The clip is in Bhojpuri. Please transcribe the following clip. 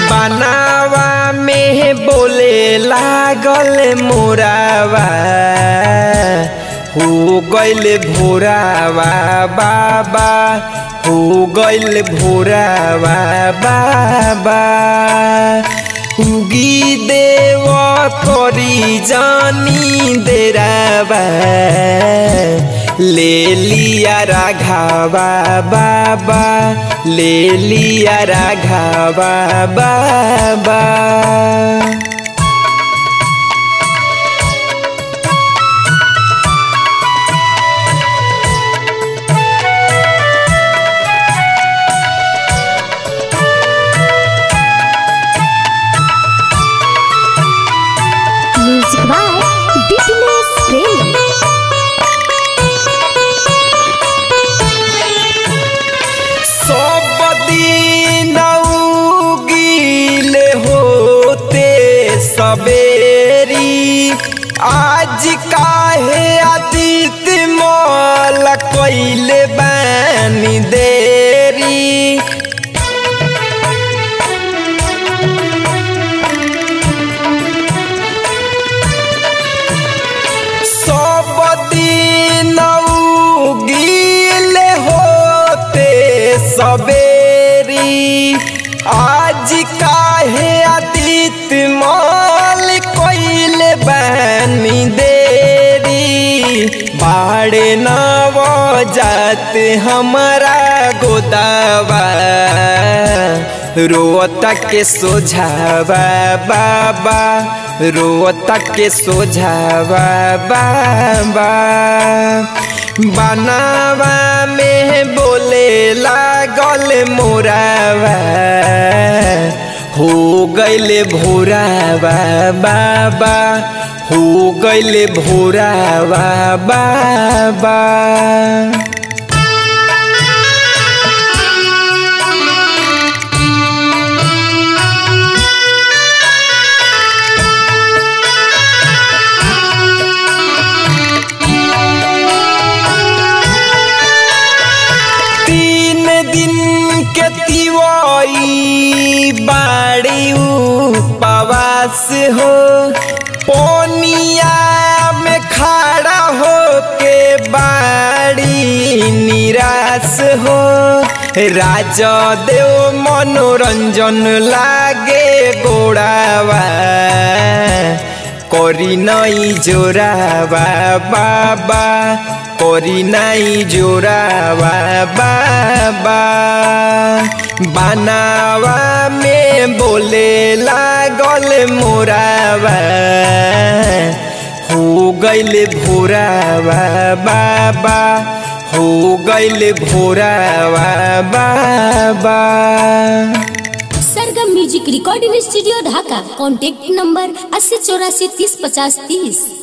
बनावा में बोले लागल मोरावा हो गइल भोरावा बाबा हो गइल भोरावा बाबा उगी देव करी जानी देरावा ले लिया राघावा बाबा ले लिया राघावा बाबा म्यूजिक बाय बिजनेस प्रेम सब दिन उगीले होते सवेरी आज काहे आदित मल कैले बानी देरी सब दिन उगीले होते सवेरी आज काहे आदित माल कोइले बनी देरी बाड़े नव जात हमारा गोदावा रोता के सोझावा बाबा रोता के सोझावा बाबा बनावा में बोले लागल मोरावा हो गइले भोरावा बाबा हो गइले भोरावा बाबा तीन दिन के तिवाई बाड़ी उपवास हो पोनिया में खड़ा हो के बाड़ी निराश हो राजा देव मनोरंजन लागे गोड़ावा করি নাই জোড়াবা বাবা করি নাই জোড়াবা বাবা বানাवा में बोले लागल मोरावा हो गइल भोरावा बाबा हो गइल भोरावा बाबा Sargam music recording studio Dhaka contact number अस्सी चौरासी तीस पचास तीस